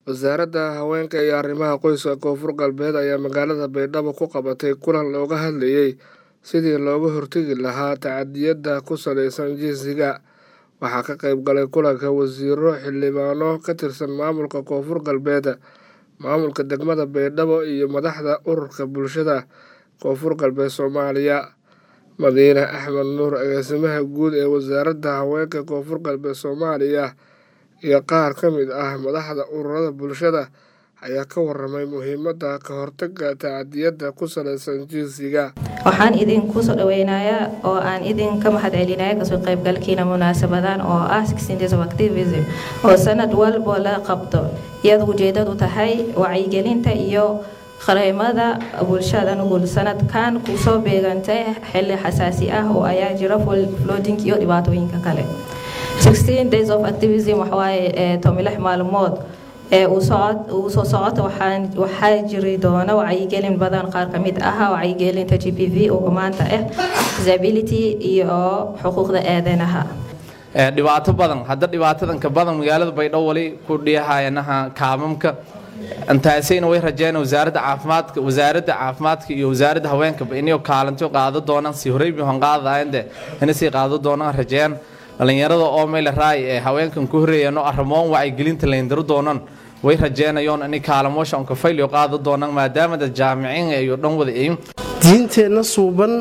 wasaaradda haweenka iyo arrimaha qoyska koonfur galbeed ayaa magaalada baydhabo ku qabatay kulan looga hadlayey sidii looga hortegi lahaa tacadiyada ku saleysan jinsiga waxaa ka qayb galay kulanka wasiiro xildhibaano ka tirsan maamulka koonfur galbeed maamulka degmada baydhabo iyo madaxda ururka bulshada koonfur galbeed soomaaliya madiine axmed nuur agaasimaha guud ee wasaaradda haweenka koonfur galbeed soomaaliya iyo qaar ka mid ah madaxda ururada bulshada ayaa ka waramay muhiimadda ka hortaga tacadiyada ku saleysan jinsiga waxaan idinku soo dhaweynayaa oo aan idinka mahad celinaya kasoo qaybgalkiina munaasabadan oo ah days of activism oo sanad walbo la qabto iyada ujeedadu tahay wacyigelinta iyo qareemada bulshada nugul sanadkan kusoo beegantay xili xasaasi ah oo ayaa jira flooding iyo dhibaatooyinka kale days of activism waxawaaye tomilix maalmood ee uu soo socota waxaa jiri doona wacyigelin badan qaar kamid ah wacyigelinta g p v oo maanta ah disability iyo xuquuqda aadanaha dhibaato badan hadda dhibaatadan ka badan magaalada baydhabo wali ku dhiihayanaha kaamamka intaasayna way rajeen wasaaradda caafimaadka wasaaradda caafimaadka iyo wasaaradda haweenkaba inay kaalinto qaado doonaan si horeybi hon qaadayande inay sii qaado doonaan rajeen dhalinyarada oo meyle raay ee haweenkan ku horeeyano arrimoon wacyigelinta layndiro doonan way rajeenayoon inay kaalamoosha onka faylyo qaado doonaan maadaama dad jaamiciin iyo dhan wada eyin diinteenna suuban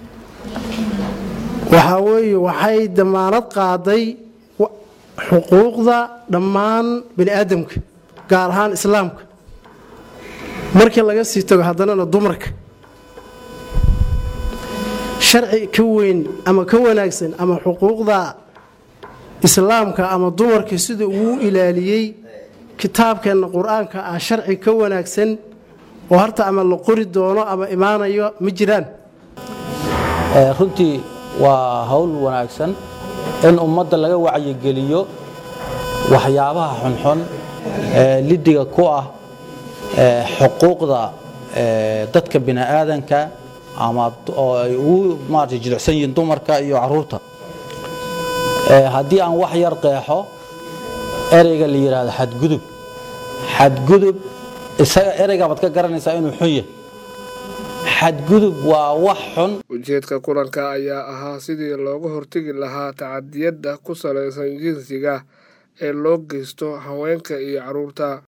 waxaa weeye waxay damaanad qaaday xuquuqda dhammaan bani aadamka gaar ahaan islaamka markii laga sii tago haddanana dumarka sharci ka weyn ama ka wanaagsan ama xuquuqda islaamka ama dumarka sida uu ilaaliyey kitaabkeenna qur-aanka ah sharci ka wanaagsan oo harta ama la qori doono ama imaanayo ma jiraan runtii waa hawl wanaagsan in ummadda laga wacyigeliyo waxyaabaha xunxun ee lidiga ku ah xuquuqda dadka bini'aadanka ama oo ay ugu maarata jilicsan yihiin dumarka iyo caruurta haddii aan wax yar qeexo ereyga la yidhaahdo xadgudub xadgudub isaga ereygabaad ka garanaysaa inuu xun yahay xadgudub waa wax xun ujeedka kulanka ayaa ahaa sidii looga hortegi lahaa tacadiyada ku saleysan jinsiga ee loo geysto haweenka iyo caruurta